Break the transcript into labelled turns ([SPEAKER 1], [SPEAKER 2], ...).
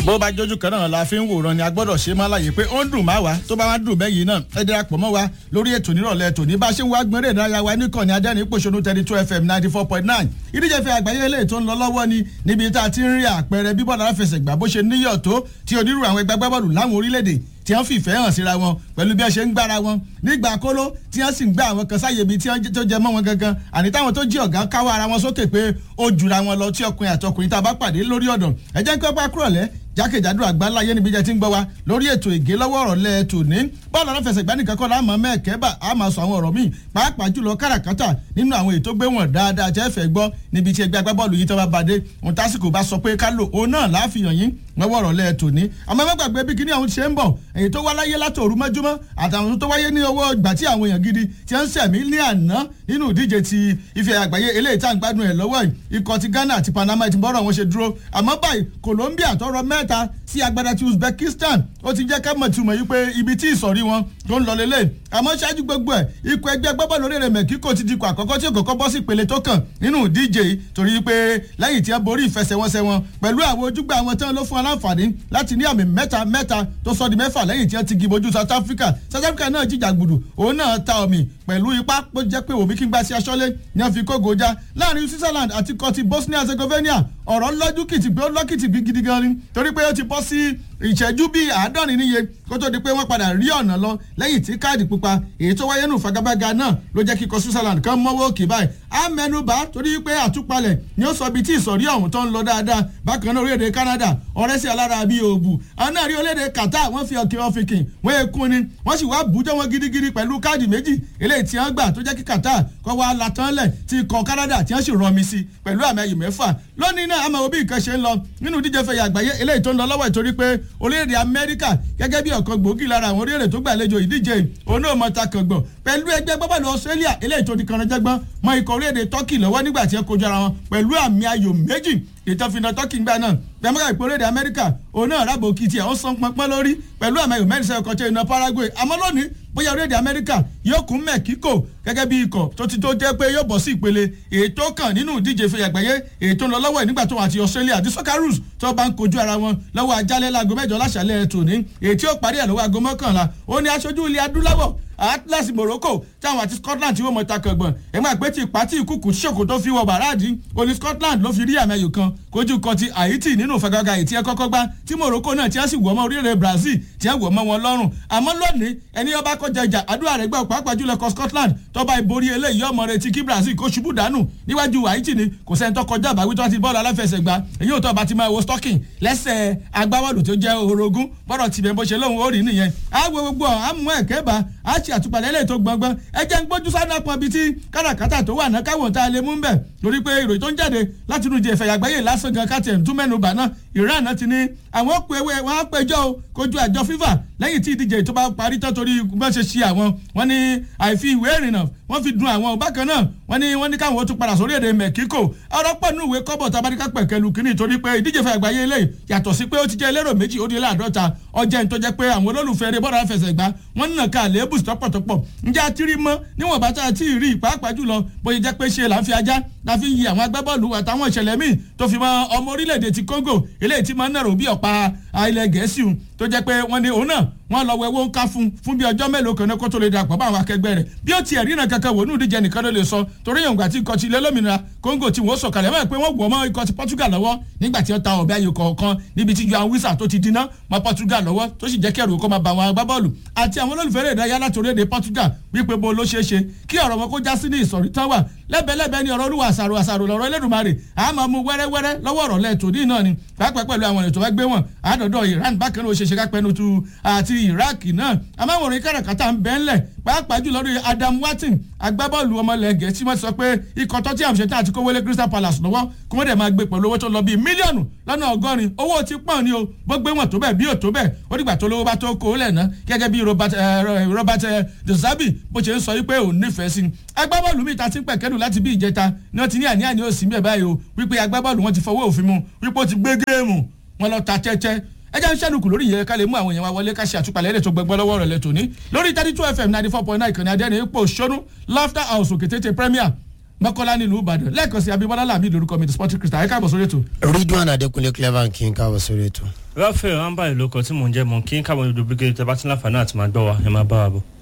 [SPEAKER 1] bó bá jójú kan náà la fi ń wòran ni a gbọ́dọ̀ ṣe máa láàyè pé ó ń dùn má wa tó bá wá dùn bẹ́yìí náà ẹ darapọ̀ mọ́ wa lórí ètò nírọ̀lẹ́ tòní bá ṣe ń wá gbọ́nrẹ́ ìdárayá wa níkànnì adẹ́rìn pòṣónú thirty two fm ninety four point nine ìdíje fi àgbáyé eléyìí tó ń lọ lọ́wọ́ ni níbi tá a ti ń rí àpẹẹrẹ bí bọ́ọ̀lù aláfẹsẹ̀gbá bó ṣe níyọ̀ tó tí onírúurú àwọn ẹgbẹ́ agbábọ́ọ̀lù láwọn orílẹ̀-èdè tí wọ́n fìfẹ́ hàn síra wọn pẹ̀lú bí wọ́n ṣe ń gbára wọn nígbà kóló tí wọ́n sì ń gbá àwọn kan sáyè ibi tí wọ́n tó jẹ mọ́ wọn gangan àní táwọn tó jí ọ̀gá káwọ́ ara wọn sókè pé ó jura wọn lọ tí ọkùnrin àtọkùnrin tá a bá pàdé lórí ọ̀dàn ẹ jẹ́ kí wọ́n bá kúrò lẹ́ jákèjádò àgbáláyé níbi jẹ́ tí ń gbọ́ wa lórí ètò ìgé lọ́wọ́ ọ̀rọ̀ lẹ́ tòní bọ́ọ̀lù aláfẹsẹ̀gbá nìkan kọ́ láàmú mẹ́ẹ̀kẹ́bà á máa sọ àwọn ọ̀rọ̀ míì pàápàá jùlọ káràkátà nínú àwọn ètò gbé wọn dáadáa jẹ́ fẹ́ gbọ́ níbi tí ẹgbẹ́ agbábọ́ọ̀lù yìí tó bá bàdé ohun tásìkò bá sọ pé ká lò òun náà láàfihàn yín lọ́wọ́ ọ̀rọ̀ lẹ́ tòní àmọ́ má gbàgbé bí kíní àwọn ṣe ń bọ̀ èyí tó wá láyé látòru mọ́júmọ́ àtàwọn tó wáyé ní owó ìgbà tí àwọn èèyàn gidi ti ń sẹ̀mí ní àná nínú ìdíje ti ife àgbáyé eléyìí tá à ń gbádùn ẹ̀ lọ́wọ́ yìí ikọ̀ ti Ghana àti Panama ti bọ́rọ̀ wọn ṣe dúró àmọ́ báyìí Colombia tọrọ mẹ́ta sí agbada ti Uzbekistan ó ti jẹ́ ká mọ̀ túmọ̀ yìí pé ibi tí ìsọ̀rí wọn tó ń lọ lélẹ̀ àmọ́ ṣáájú gbogbo ẹ̀ ikọ̀ ẹgbẹ́ agbábọ́ọ̀lù orílẹ̀ Mexico ti dikọ̀ àkọ́kọ́ tí òkòkò bọ́ sí ìpele tó kàn nínú ìdíje yìí torí pé lẹ́yìn tí wọ́n borí ìfẹsẹ̀wọnsẹ̀ wọn pẹ̀lú àwọn ojúgbà wọn tán ló fún wọn láǹfààní láti ní àmì mẹ́ta mẹ́ta tó sọ di mẹ́fà lẹ́yìn tí wọ́n ti gibojú South Africa South Africa náà jìjà gbùdù òun náà ta omi pẹ̀lú ipá pé jẹ́ pé òbí kí n gbá sí aṣọ́lé ní wọ́n fi kógo já láàrin Switzerland àti kọtí Bosnia Herzegovina ọ̀rọ̀ lọ́jú kìtìgbé ó lọ́kìtì bí gidi gan ni torí pé ó ti bọ́ sí ìṣẹ́jú bíi àádọ́rin níye kó tó di pé wọ́n padà rí ọ̀nà lọ lẹ́yìn tí káàdì pupa èyí tó wáyé nù fagabaga náà ló jẹ́ kíkọ Switzerland kan mọ́wọ́ òkè báyìí á mẹ́nubà torí pé àtúpalẹ̀ ni ó sọ ibi tí ìsọ̀rí ọ̀hún tó ń lọ dáadáa bákan náà orílẹ̀-èdè Canada ọ̀rẹ́ sí alára bíi òòbù àwọn náà rí orílẹ̀-èdè Qatar wọ́n fi ọ̀kẹ́ ọ̀fìnkìn wọ́n ekun ni wọ́n sì wá bùjọ́ wọn gidigidi pẹ̀lú káàdì méjì eléyìí tí wọ́n gbà tó jẹ́ kí Qatar kọ́ wá latánlẹ̀ tí ikọ̀ Canada tí wọ́n sì rọmi sí pẹ̀lú àmì ayò mẹ́fà lónìí náà àmọ́ òbí nǹkan ṣe ń lọ nínú díje fẹ̀yà àgbáyé eléyìí tó ń lọ lọ́wọ́ ìtorí pé orílẹ̀-èdè Amẹ́ríkà gẹ́gẹ́ bí ọ̀kan gbòógì lára àwọn orílẹ̀-èdè tó gbàlejò ìdíje òun náà mọ ta kàngbọ̀n pẹ̀lú ẹgbẹ́ gbọ́bọ̀lù Australia eléyìí tó di kanajẹ́gbọ́n mọ ikọ̀ orílẹ̀-èdè Turkey lọ́wọ́ nígbà tí ẹ kojú ara wọn pẹ̀lú àmì ayò méjì ìtọ́fìnà Turkey gbà náà gbẹmọ́gà ìpò orílẹ̀-èdè Amẹ́ríkà òun náà rábò kìtì ẹ̀ ó san pọnpọ́n lórí pẹ̀lú àmì ayò mẹ́rin sẹ́yìn kọ́tẹ́ iná Paraguay àmọ́ lónìí bóyá orílẹ̀-èdè Amẹ́ríkà yóò kún Mexico gẹ́gẹ́ bí ikọ̀ tó ti tó jẹ́ pé yóò bọ̀ sí ìpele ètò kan nínú ìdíje ìfẹ̀yà àgbáyé ètò ń lọ lọ́wọ́ ẹ̀ nígbà tó wà àti Australia àti Socceroos tó bá ń kojú ara wọn lọ́wọ́ ajálẹ̀ láago mẹ́jọ láṣàlẹ̀ tòní ètí ó parí ẹ̀ lọ́wọ́ aago mọ́kànlá ó ní aṣojú ilẹ̀ adúláwọ̀ Atlas Morocco táwọn àti Scotland tí wọ́n mọ̀ ta kàngbọ̀n ẹ̀gbọ́n àgbẹ̀ tí ìpàtì ìkùkù ṣòkò tó fi wọ bàràdì oní Scotland ló fi rí àmì ayò kan kojú kan ti Haiti nínú ìfagagbá ètí ẹ kọ́kọ́ gbá tí Morocco náà tí wọ́n sì wọ̀ mọ́ orílẹ̀ Brazil tí wọ́n wọ̀ mọ́ wọn lọ́rùn àmọ́ lónìí ẹni ọba kọjá ìjà àdúrà rẹ̀ gbà pàápàá jùlọ kọ Scotland tọ́ba ìborí eléyìí ọmọ rẹ̀ ti kí Brazil kó ṣubú dànù níwájú Haiti ni kò sẹ́ni tó kọjá àbáwí tó ti bọ́ọ̀lù aláfẹsẹ̀gbá èyí ò tó ọba ti máa wo stocking lẹ́sẹ̀ agbábọ́ọ̀lù tó jẹ́ orogún bọ́dọ̀ tìbẹ̀ bó ṣe lóhùn ó rí nìyẹn àgbo gbogbo àmú ẹ̀kẹ́ bá a ṣe àtúpalẹ̀ lẹ́yìn tó gbọ̀ngbọ̀n ẹ jẹ́ ń gbójú sáná pọn bíi tí káràkátà tó wà náà káwọn tá a lè mú bẹ̀ lórí pé ìròyìn tó ń jáde láti inú ìjẹ̀fẹ̀ àgbáyé lásán gan káàtì ẹ̀ńtún mẹ́nu bà náà Iran náà ti ní àwọn pé ewé wọn á péjọ o kojú àjọ FIFA lẹ́yìn tí ìdíje tó bá parí tán torí bá ṣe ṣe àwọn wọn ní àìfi ìwé ìrìnnà wọ́n fi dun àwọn bákan náà wọ́n ní wọ́n ní káwọn tún padà sórí èdè Mexico ọ̀rọ̀ pọ̀ nínú ìwé kọ́bọ̀ tabaríkà pẹ̀kẹ́lu kínní torí pé ìdíje fẹ́ àgbáyé eléyìí yàtọ̀ sí pé ó ti jẹ́ elérò méjì ó di láàdọ́ta ọjọ́ ìtọ́ jẹ́ pé àwọn olólùfẹ́ eré bọ́ọ̀lù àfẹsẹ̀gbá wọ́n ń nà ká àléébù tọ́pọ̀tọ́pọ̀ ǹjẹ́ àtìrí mọ́ níwọ̀n bá tá a ti rí pàápàá jùlọ bóyá jẹ́ pé ṣe là ń fi ajá la fi ń yi àwọn agbábọ́ọ̀lù àtàwọn ìṣẹ̀lẹ̀ míì tó fi mọ ọmọ orílẹ̀-èdè ti Congo eléyìí ti máa ń nàró bí ọ̀pá ilẹ̀ Gẹ̀ẹ́sì tó jẹ́ pé wọ́n ní òun náà wọ́n lọ wẹwọ ńká fún fún bí ọjọ́ mélòó kan ní kó tó lè dàpọ̀ bá àwọn akẹgbẹ́ rẹ̀ bí ó tiẹ̀ ríran kankan wò ní ìdíje nìkan ló lè sọ torí yòǹgbà tí ikọ̀ ti ilé lómìnira Congo tí wọ́n sọ̀kalẹ̀ mọ́ ẹ̀ pé wọ́n wọ̀ mọ́ ikọ̀ ti Portugal lọ́wọ́ nígbà tí ó ta ọ̀bẹ ayò kọ̀ọ̀kan níbi tí Joao Wissa tó ti dínà mọ́ Portugal lọ́wọ́ tó sì jẹ́ kẹ́rù kó máa bá àwọn agbábọ́ọ̀lù àti àwọn olólùfẹ́ rẹ̀ dáyà láti orílẹ̀-èdè Portugal wípé bó ló ṣeé ṣe kí ọ̀rọ̀ wọn kó já sí ní ìsọ̀rí tán wà lẹ́bẹ̀lẹ́bẹ̀ ni ọ̀rọ̀ olúwa àṣàrò àṣàrò lọ́rọ̀ Ẹlẹ́dùmarè a máa mú wẹ́rẹ́wẹ́rẹ́ lọ́wọ́ ọ̀rọ̀ lẹ́ẹ̀tọ́ ní náà ni pàápàá pẹ̀lú àwọn ètò ẹgbẹ́ wọn àádọ́dọ̀ Iran bákan náà ó ṣe ṣe kápẹ́nu tu àti Iraq náà amáwòrán káràkátà ń bẹ́ ńlẹ̀ pàápàá jùlọ lórí Adam Watin agbábọ́ọ̀lù ọmọlẹ̀ Gẹ̀ẹ́sì wọ́n ti sọ pé ikọ̀ Tottenham ṣetán àti kówólé Crystal Palace lọ́wọ́ kí wọ́n dẹ̀ máa gbé pẹ̀lú owó tó lọ bíi mílíọ̀nù lọ́nà ọgọ́rin owó ti pọ̀ ni o bó gbé wọn tó bẹ́ẹ̀ bí ò tó bẹ́ẹ̀ ó dìgbà tó lówó bá tó kó lẹ̀ ná gẹ́gẹ́ bí Robert Robert De Zerbi bó ṣe ń sọ wípé òun nífẹ̀ẹ́ sí agbábọ́ọ̀lù mi ta ti ń pẹ̀kẹ́dù láti bí ìjẹta ni wọ́n ti ní àní àní òsì bẹ́ẹ̀ báyìí o wípé agbábọ́ọ̀lù wọn ti fọwọ́ òfin mu wípé ó ti gbé géèmù wọn lọ ta tẹ́tẹ́ ẹ jẹ́ ń ṣẹ́nukù lórí ìyẹn ká lè mú àwọn èèyàn wa wọlé ká ṣe àtúpalẹ̀ ẹ̀rẹ́ tó gbẹgbẹ́ lọ́wọ́ rẹ̀ lẹ́tọ̀ ní lórí thirty two fm ninety four point nine ìkànnì adẹ́rìn ipò ṣónú laughter house òkè tètè premier mọ́kànlá nílùú ìbàdàn lẹ́ẹ̀kan sí abimọ́lá làmì lórúkọ mi the sporting crystal ẹ káàbọ̀ sórí ètò.
[SPEAKER 2] ridwan adekunle clever kí n káwọ sórí ètò.
[SPEAKER 3] rafael ramba ìlú kan tí mò ń jẹ́ mọ̀ kí n káwọn olùdókòwò tẹ bá ti láǹfààní àti máa gbọ́ wa ẹ máa bá wa bọ̀.